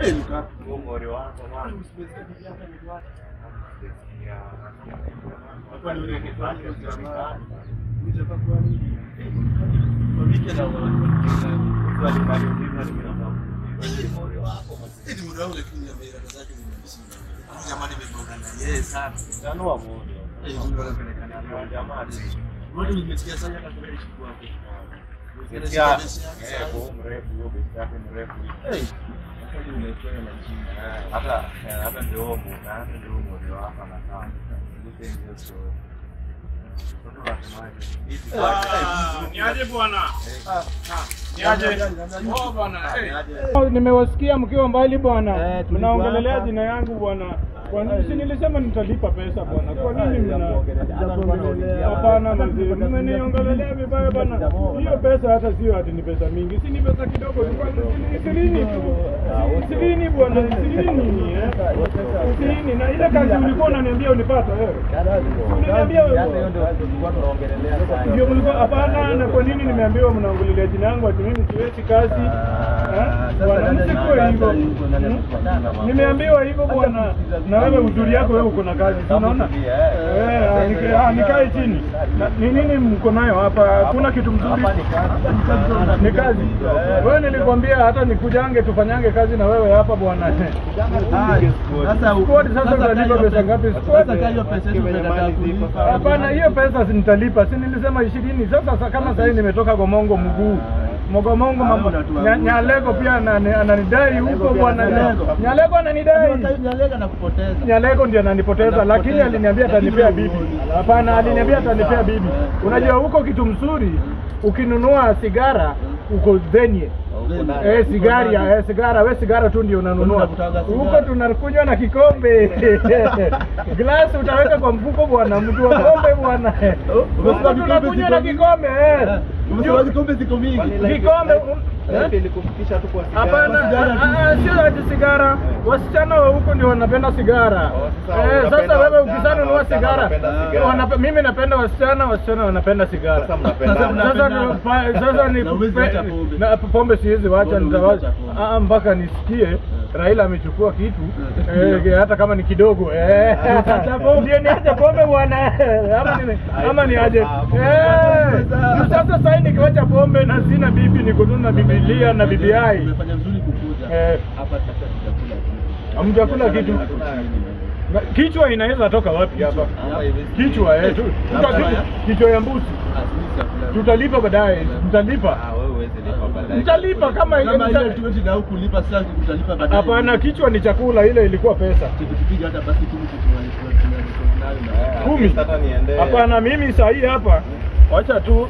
Eh, nika. Umri wako bwana. Hapa ni ule kifani kwa jamaa. Unataka kwa nini? Kwa wiki na Eti muda wangu lakini ya mera zake ni mbishi. Jamani nimegonga na yeye sana. Tanua moyo. Eh, ndio anapelekana na Jamani. Watu nimesikia sana hata kwa ishi kwako. Sikia, eh, kwa mrefu huyo besi yake mrefu. Eh, wakati umekwenda na chini. Eh, hata eh, hata ndio huo mu- na hata ndio huo moyo wako anakaa. Look at your story. Watu wanasemaje? Hizi kwa- Niaje bwana? Ah, Niaje? Niaje? Oh bwana. eh. Niaje? Nimewasikia mkiwa mbali bwana, Eh, tulikuwa mnaongelelea hapa. jina yangu bwana. Kwa nini si nilisema nitalipa pesa bwana? Kwa nini mna Hapana manzi, mmeniongelelea vibaya bwana. Hiyo pesa hata sio ati ni pesa mingi, si ni pesa kidogo, ni kwanza shilingi ishirini tu. Ishirini bwana, ishirini eh. Ishirini na ile kazi ulikuwa unaniambia unipata wewe. Uliniambia wewe. Ndio mlikuwa hapana, na kwa nini nimeambiwa mnaongelelea jina yangu ati mimi siwezi kazi? Eh? Bwana, msikuwe hivyo. Hmm? Nimeambiwa hivyo bwana, na wewe uzuri yako wewe uko na kazi, si unaona? Eh, ah, nika- ah, nikae chini. Na- Ni nini mko nayo hapa? Kuna kitu mzuri? Ni kazi. Wewe nilikwambia hata nikujange tufanyange kazi na wewe hapa bwana. Squad sasa utalipa pesa ngapi? Squad? Hapana, hiyo pesa si nitalipa, si nilisema ishirini. Sasa sa- kama sahii nimetoka Gomongo mguu Mogomongo mambo Nya- Nyalego pia anani- ananidai huko bwana. Nyalego ananidai Nyalego ndio ananipoteza, lakini aliniambia atanipea bibi. Hapana, aliniambia atanipea bibi. Unajua huko kitu mzuri, ukinunua sigara uko venye Eh, sigari ya eh, sigara we sigara tu ndio unanunua Unakutaga sigara. huko, tunakunywa na kikombe glasi utaweka kwa mfuko bwana, mtu wa pombe bwana, huko Umesema vikombe tunakunywa na ziko kikombe eh. Umesema vikombe ziko mingi. Vikombe un- eh? Ilikufikisha tu kwa sigara. Hapana, Sigara tu. ah, ah, sio ati sigara. Wasichana wa huko ndio wanapenda sigara. Oh, sasa Eh, unapenda sasa wewe wasichana, ukisanunua wasichana sigara, wanapenda sigara. wanape- mimi napenda wasichana, wasichana wanapenda sigara. Sasa mnapendana. Sasa ni- pa- sasa ni Na huwezi pe- wacha pombe. na pombe siwezi wacha, Mbona huwezi nitawacha wacha pombe? Ah, ah, mpaka nisikie Raila amechukua kitu eh, hata kama ni kidogo eh, ndio niache pombe bwana, ama ni ama niaje eh. Sasa sasa nikiwacha pombe na sina bibi, niko tu na Biblia na BBI Umefanya vizuri kukuja. Eh. Hapa sasa tutakula kitu. hamjakula kitu. Na Kichwa inaweza toka wapi hapa? Kichwa eh, tu, tuta- kichwa ya mbuzi Ah, sisi chakula. tutalipa baadaye, mtalipa Ah, wewe huwezi lipa baadaye. mtalipa kama ile Kama ile mta- tuwezi na huku lipa sasa utalipa baadaye. Hapana, kichwa ni chakula, ile ilikuwa pesa Tukipiga hata basi kumi tunalipa tunayo na. kumi. Hata niende. Hapana, mimi saa hii hapa, wacha tu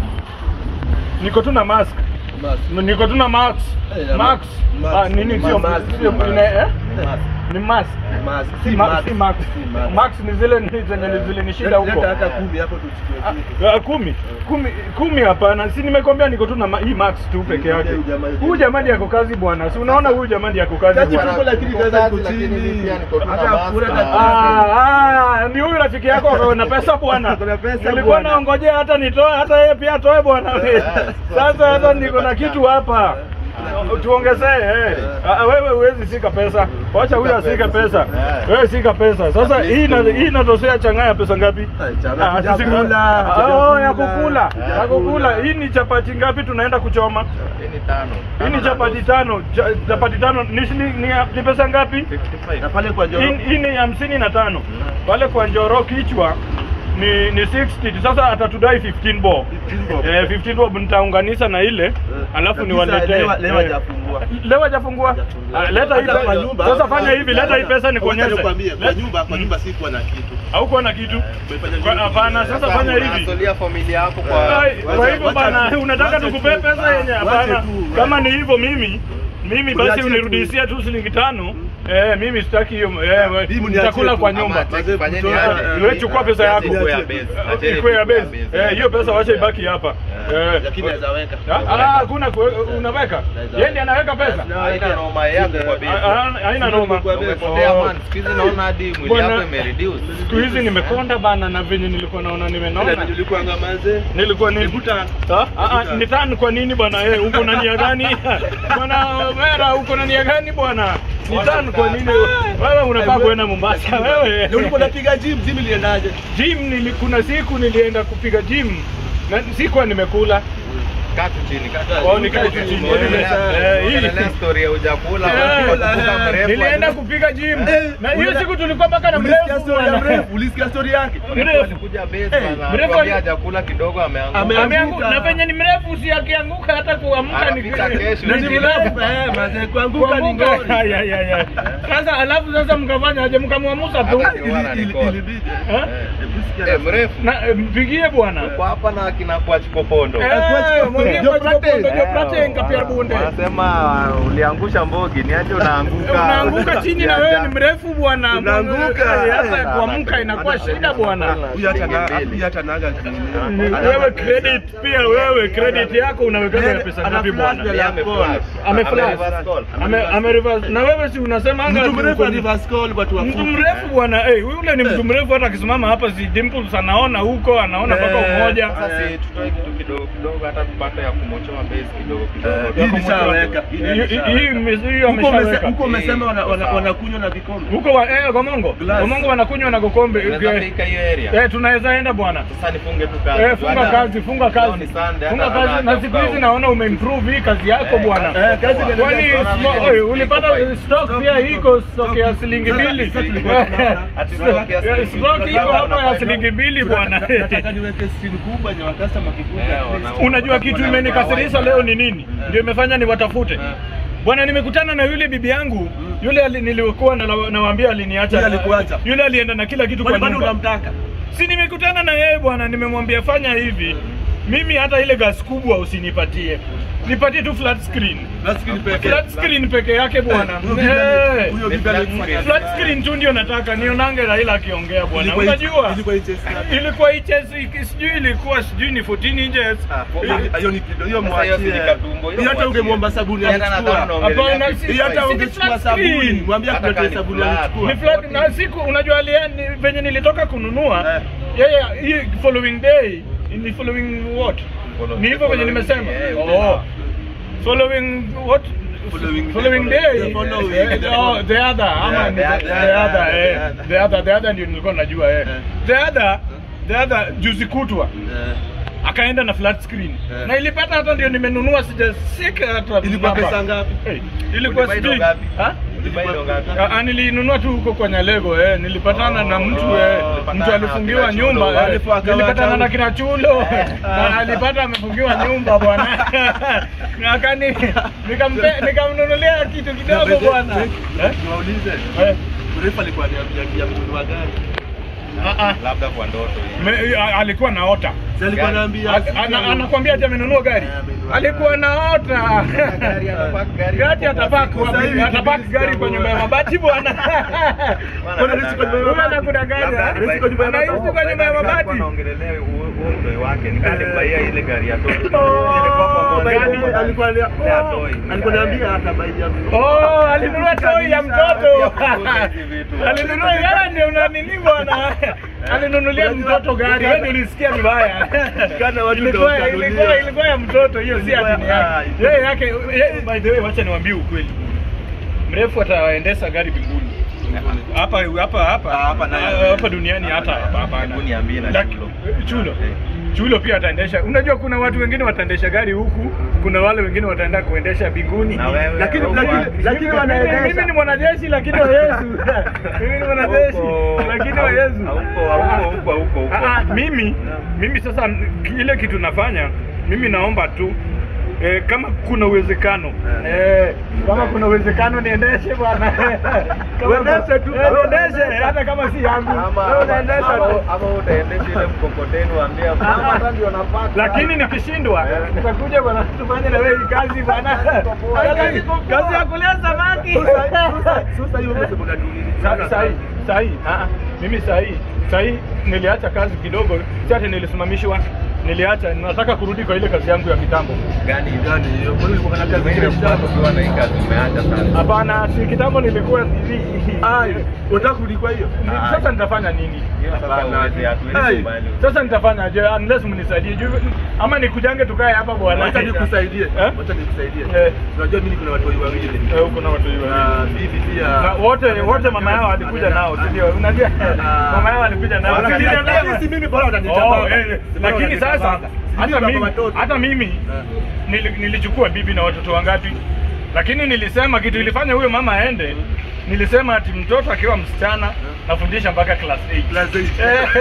niko tu na mask, Basi. niko tu na mask, Eh, mask. mask. Ah, nini sio Mask. sio ina- eh? Mask. Ni mask. Mask. Si Si mask, mask. si mask. Si mask. Mask ni zile ni zenye zilinishinda huko. Leta hata kumi hapo tuchukue kitu. Ah, ah, kumi kumi kumi hapana, si nimekwambia niko tu na ma- hii max tu peke yake. Huyu jamaa- Huyu jamani yako kazi bwana, si unaona huyu jamani yako kazi Kazi bwana. tuko lakini Niko kaza iko kazi, lakini chini. mimi pia niko tu na Hata mask. kura na- Ah, ah, ni huyu rafiki yako ako na pesa bwana. Ako na pesa Nilikuwa bwana. naongojea hata nitoe hata yeye pia atoe bwana. Sasa hata niko na kitu hapa. Tuongezee eh. Ah, Wewe huwezi sika pesa. Wacha huyu asike pesa. Eh. Wewe sika pesa. Sasa hii ina hii inatosea changanya ya pesa ngapi? Ah, changanya Ah, ya sisi- kula, Ah, ya ya kula. kukula. Ya Ya kukula. kula. Hii ni chapati ngapi tunaenda kuchoma? Hii ni tano. Hii ni chapati tano. Cha- Chapati tano ni shilingi ni, ni pesa ngapi? 55. Na pale kwa Njoro. Hii hii ni hamsini na tano pale kwa Njoro kichwa ni ni 60 sasa atatudai 15 bob 15 bob. eh 15 bob nitaunganisha na ile alafu Kabisa, niwaletee lewa- lewa Eh. hajafungua. leo hajafungua Hajafungua. Ah, leta hii Hata kwa pesa nyumba- sasa fanya hivi leta hii pesa Wacha nikuonyeshe nikwambie, kwa Let- nyumba kwa Mm. nyumba sikuwa na kitu. haukuwa na kitu umefanya Kwa- vizuri. hapana sasa Sasa fanya hivi unasolia familia yako kwa Ai, kwa wacha- hivyo wacha bana tu, unataka wacha tukupee tu. pesa yenye Wacha hapana tu, kama wacha. ni hivyo mimi mimi basi Uniachie tu. unirudishia tu shilingi tano eh mimi sitaki hiyo eh we- Mimi nitakula niachie kwa tu. nyumba Ama check, fanyeni Kutoa- aje. eh, wewe chukua pesa yako. Ikuwe ya base. Acheni ikuwe ya ikuwe ya base base. eh hiyo pesa wacha ibaki hapa eh Lakini naweza weka. Ah, ah, hakuna kue- unaweka yeye ndiye anaweka pesa Haina noma yako kwa Ah, base. ah, haina noma Umepotea Oh. man. Siku hizi naona hadi mwili Bwana- yako imereduce. siku hizi nimekonda bana na venye nilikuwa naona nimenona Nilikuwa ngamaze. nilikuwa ni Nikuta. Ah, ah, ah, ni tani kwa nini bwana eh uko na nia gani bwana Mera, uko na nia gani bwana? Ni tano kwa nini? Wewe unafaa kuenda Mombasa wewe. Ndio ulikuwa unapiga gym, gym iliendaje? Gym nili, kuna siku nilienda kupiga gym na sikuwa nimekula. Kaa tu chini, kaa tu Oh, chini. nikae tu chini. Ongelea- Eh, hii. ongelea story ya hujakula, Eh, unakumbuka mrefu. Nilienda kupiga gym Eh, na hiyo ulienda- siku tulikuwa mpaka na Ulisikia mrefu story ya bwana. mrefu? Ulisikia story yake? Mrefu. Alikuja base Eh, bana, mrefu atuambia ali- hajakula kidogo ameanguka. Ame- Ameanguka na venye ni mrefu si akianguka hata kuamka ni Anapita kesho. Na ni mrefu, eh, mazee, kuanguka ni ngori. Kuanguka, ya, ya, ya. Sasa alafu sasa mkafanya aje mkamwamusa tu Hata Ili- Wana ili- record. ilibidi. Eh? Eh, Hebu sikia eh, mrefu. na eh, mpigie bwana Uko hapa na akina kwa Chikopondo. Eh, Kwa- mwambie Ndio kwa Plate. Chikopondo, ndio Eh, Plate, kapia bunde. Wanasema uliangusha mbogi, ni aje unaanguka. unaanguka chini na wewe ni mrefu bwana Unaanguka. Eh, hata kuamka inakuwa shida bwana Huyu hata na- huyu hata naga Ni wewe credit pia wewe credit yako unawekaga ya pesa Ana ngapi flash bwana vile Yeye ameflash. Ameflash. Ame reverse call. ame ame reverse na wewe si unasemanga Mtu mrefu uko- wa reverse call watu wa mtu mrefu bwana eh yule ni mtu mrefu hata akisimama hapa si dimples anaona huko anaona mpaka Eh, umoja Sasa si tutoe kitu kidogo kidogo hata tupate ya kumochoa base kidogo kidogo. Eh, hii nishaweka. Hii Hii- hii- nishaweka. hii ime- hiyo Huko umese- ameshaweka huko umesema wana- wana- wanakunywa na vikombe. huko wa eh Gomongo Glass. Gomongo wanakunywa na gokombe Unaweza Eh, fika hiyo area. eh tunaweza enda bwana Sasa nifunge tu kazi. Eh, funga Hata- kazi, funga leo kazi. ni Sunday, Funga hata- kazi hata- na siku hizi naona umeimprove hii kazi yako Eh, bwana. kazi- Eh, kazi inaendelea. Kwani Naona smo- vile oi, ulipata iko stock pia iko stock ya shilingi Sasa- mbili. sasa tulikuwa tunaona- Ati stock ya shilingi Stock mbili. iko hapa ya Tunafanya- shilingi mbili bwana. Nataka niweke screen kubwa yenye wakasta makikuja. Eh, at least. wana- Unajua kitu imenikasirisha leo ni nini? Ndio imefanya niwatafute. Bwana, nimekutana na yule bibi yangu yule ali, nilikuwa na- nawaambia aliniacha. Yule alikuacha. Yule alienda na kila kitu kwa Kwani bado nyumba. unamtaka? Si nimekutana na yeye bwana, nimemwambia fanya hivi, mimi hata ile gas kubwa usinipatie, nipatie tu flat screen. Na screen pekee. Flat screen peke yake bwana. Huyo bibi ali- Eh, huyo Ni bibi flat alikuwa- screen. Flat screen tu ndio nataka nionange Raila akiongea bwana. Ilikuwa- Unajua? ilikuwa HS ngapi? Ilikuwa HS sijui ilikuwa sijui ni 14 inches. Ah, Hiyo- hiyo ni kido- hiyo Sasa hiyo si mwachie. ni katumbo, hiyo Hiyo hata mwachie. ungemwomba sabuni Hata alichukua. nadhani unaongelea Hapana, kitu. si- Hiyo hata si- si ungechukua flat sabuni, screen. mwambie Hata akuletee kani sabuni flat. alichukua. Ni flat na siku unajua alia ni venye nilitoka kununua Eh. yeye hii following day ni following what? Following- Ni hivyo venye following nimesema. day, eh, Oh. Following what? Following- following day. the following- Eh, the oh, the other. Ama Yeah, ni the the other, the other, the eh. other. The other, the other ndio nilikuwa najua eh. Eh. The other, the other juzi kutwa Eh, akaenda na flat screen Eh. na ilipata hata ndio nimenunua sijasika hata Ilikuwa namba. pesa ngapi? Eh, ilikuwa Ulibuy sijui ngapi? Ha? Ulibuy ndo ngapi? Ah, ah, nilinunua tu huko kwa Nyalego eh. Nilipatana Oh, na mtu oh, eh. ulipatana Mtu na alifungiwa kina Chulo, nyumba eh. alipo akawa Nilipatana akawa- na kina Chulo na alipata amefungiwa nyumba bwana. Na akani nikampe nikamnunulia kitu kidogo bwana. Eh? Niwaulize. Eh. Mrefu alikuwa aniambia kununua gari. Ah, ah. Labda kwa ndoto hiyo. Me- a- alikuwa naota. Si alikuwa Gari. anaambia A- ana- Anakwambia ati amenunua gari. Eh, amenunua Alikuwa naota. Gari atapark gari Gari hapo atapark kwa- Sasa hivi atapark kibidi gari kwa nyumba ya mabati bwana. Mbona Riziki kwa nyumba ya Huyu mabati? anakuna gari. Labda ah? Riziki kwa nyumba ya Anaishi mabati. kwa nyumba ya Alikuwa mabati. anaongelelea huo huo mdoi wake ni kali kubaia ile gari ya toy. Oh, Ilikuwa kwa By the mwanzo. way, alikuwa alia- Ya oh, toy. alikuwa aniambia hata by the- Oh, alinunua toy ya mtoto. Hizi vitu. Alinunua yeye ndio unanini bwana. Alinunulia mtoto gari. Wewe ndio ulisikia vibaya. Kana watu Ilikuwa ndio ilikuwa wakanunulia. ilikuwa ya mtoto hiyo si Ilikuwa- ati ni yake. ah, ilikuwa- Yeye yake yeye- by the way wacha niwaambie ukweli. Mrefu ataendesha gari mbinguni. Hapa hapa hapa Ah, hapa na- Ah, hapa duniani hata hapa hapa. Hebu niambie na Laki- Chulo. Chulo. Eh. Chulo pia ataendesha. Unajua kuna watu wengine wataendesha gari huku, kuna wale wengine wataenda kuendesha mbinguni. Na wewe, Lakini- huko lakini- wapi? lakini Mimi- wanaendesha. Mimi ni mwanajeshi lakini wa Yesu. Mimi ni mwanajeshi Huko- lakini wa Yesu. huko- huko- huko- huko- huko. Ah, ah, mimi mimi sasa ile kitu nafanya mimi naomba tu Eh, kama kuna uwezekano eh, kama kuna uwezekano niendeshe bwana Kama- Uendeshe tu. Eh, niendeshe hata kama si yangu Ama- Wewe ama- unaendesha ama- tu. ama utaendesha ile mkokoteni waambie mama hata ndio napata. lakini nikishindwa nitakuja bwana tufanye na wewe hii kazi bwana Kazi- kazi ya kulea samaki Sasa hiyo umesema unaduni. Sa- sahi sahi ah, ah, mimi sahi sahi niliacha kazi kidogo si ati nilisimamishwa niliacha, nataka kurudi kwa ile kazi yangu ya kitambo. Gani Gani hiyo? Kwani ulikuwa na kazi Zingine zingine kitambo? ukiwa na hii kazi umeacha sana. Hapana, si kitambo nilikuwa hivi. Ai, unataka kurudi kwa hiyo? Ni- Sasa nitafanya nini? Hiyo sasa Hapana. huwezi hatuwezi Ai, kubali. Sasa nitafanya je, unless mnisaidie juu ama nikujange tukae hapa bwana. Wacha nikusaidie. Eh? Wacha nikusaidie. Eh. Unajua mimi kuna watu wawili. Eh, huko na watu hivi. Na bibi pia. Na wote wote mama yao alikuja nao, si ndio? Unajua Ah. mama yao alikuja nao. Lakini Lakini lakini si mimi bora Oh, utanitabaka. eh, eh. Lakini sasa hata mimi hata mimi Eh. nili, nilichukua bibi na watoto wangapi, lakini nilisema kitu ilifanya huyo mama aende. Nilisema ati mtoto akiwa msichana nafundisha mpaka class 8. Class eight.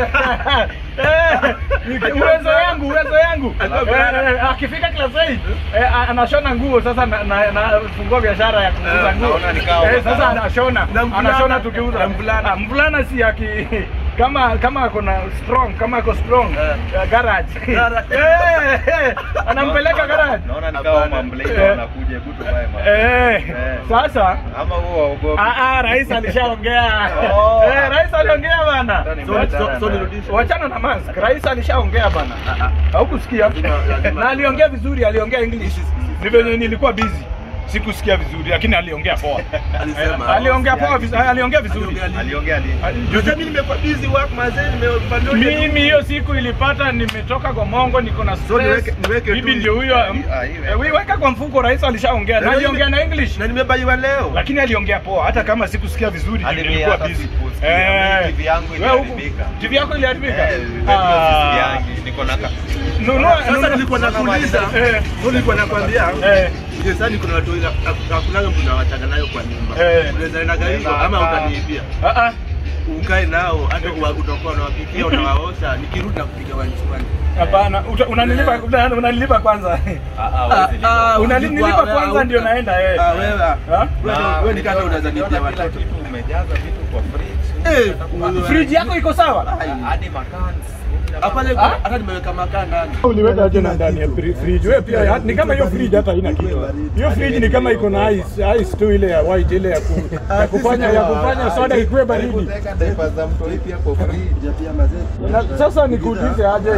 Eh, eh, ni- uwezo yangu uwezo yangu Alikuwa Eh, mvulana. eh, akifika class 8 eh, a- anashona nguo sasa na, na, na fungua biashara ya kuuza Eh, nguo naona ni kama eh, sasa anashona Na mvulana- anashona tukiuza na mvulana. Ah, mvulana si aki kama kama ako na strong kama ako strong Eh. eh, garage Garage. eh, eh, anampeleka garage Naona ni kama Hapana. mamblade Eh. wanakuja hebu tuvae ma. eh, Eh. sasa Ama huo waogopi. Ah, ah, rais alishaongea. Oh. Eh, rais aliongea bana. Hata ni So- mbaya so- sana. so nirudishe. Wachana na mask. Rais alishaongea bana. Haukusikia? Lazima- lazima- Na aliongea vizuri, aliongea English. Ni venye nilikuwa busy. Sikusikia vizuri lakini aliongea poa. Alisema. Eh, aliongea poa vizuri, aliongea vizuri. Aliongea Aliongea lini? Ali- Unajua mimi nimekuwa busy work mazee nimepandwa. Mimi hiyo siku ilipata nimetoka kwa Mongo niko na So stress. niweke- niweke Bibi tu- ndio huyo. Ah, hii Eh, weka kwa mfuko rais alishaongea. Na Na aliongea na English. Na nimebaiwa leo. lakini aliongea poa hata kama sikusikia vizuri Hadi juu mimi nilikuwa hata busy. sikusikia. Mimi TV yangu wewe huku- iliharibika. TV yako iliharibika? Eh, Ah. yangi niko na ka- Nunua Sasa nunua- nilikuwa nakuuliza. Eh. Ndio nilikuwa nakwambia. Eh. Ndio sasa niko na watu ila hakuna mtu nawachana nayo kwa nyumba. Eh. Unaweza enda garigo ama utaniibia. Ah, ah. Ukae nao hata kwa utakuwa unawapikia unawaosha nikirudi na kupiga wanchwani. Hapana, uta- unanilipa una- unanilipa kwanza. Ah, ah, huwezi lipa. Unanilipa kwanza ndio naenda eh. Ah, wewe. Ah? Wewe Na, wewe ni kama unaweza nikiona nipia kila watoto. kitu umejaza vitu kwa fridge. Eh, Friji yako iko sawa? Hadi makans. Hapa leo Ah? hata nimeweka makaa ndani. Uliweka aje na ndani ya fri- fridge? Wewe pia ya- ni kama hiyo fridge hata haina kitu. Hiyo fridge ni kama iko na ice, ice tu ile ya white ile ya, ku, ya kufanya ya kufanya soda ikuwe baridi. Kuweka diapers za mtoi pia kwa fridge. Na sasa nikuulize aje?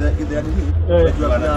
Eh.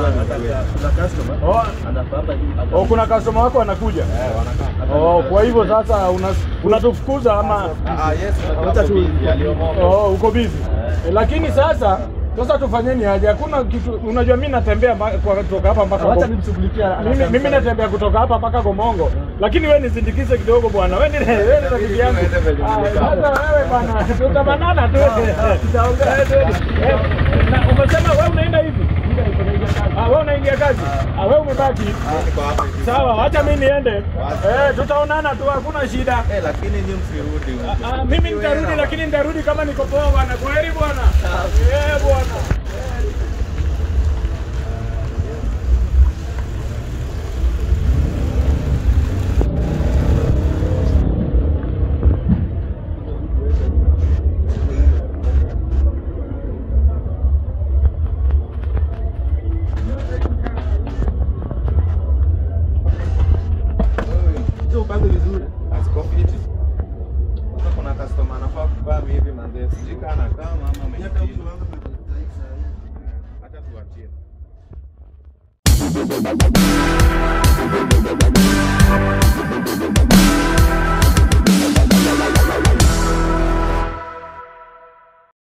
Oh, oh, kuna customer wako anakuja. Oh, kwa hivyo sasa una- unatufukuza ama Ah, yes, Wacha tu- aliomoka. oh, uko busy. Eh, lakini sasa sasa tufanyeni aje? Hakuna kitu, unajua mimi natembea mba- kwa- kutoka hapa mpaka Wacha Go- nimshughulikie. mimi, mimi natembea kutoka hapa mpaka Gomongo, lakini wewe nisindikize kidogo bwana. Wewe ni wewe ni rafiki yangu. Ah, Sasa wewe bwana, tutabanana tu. Tutaongea tu. Eh, na umesema wewe unaenda hivi? Ah, wewe unaingia kazi? Ah, wewe umebaki. Niko hapa hivi. Sawa, acha mimi niende. Eh, tutaonana tu, hakuna shida. Eh, lakini nyinyi msirudi huko. Ah, mimi nitarudi lakini nitarudi kama niko poa bwana. Kwaheri bwana. Eh, bwana. Sio upange vizuri. Askofu iti. Sasa kuna customer anafaa kuvaa hivi manze. Sijui kama anakaa ama ameingia. Acha tuachie. Thank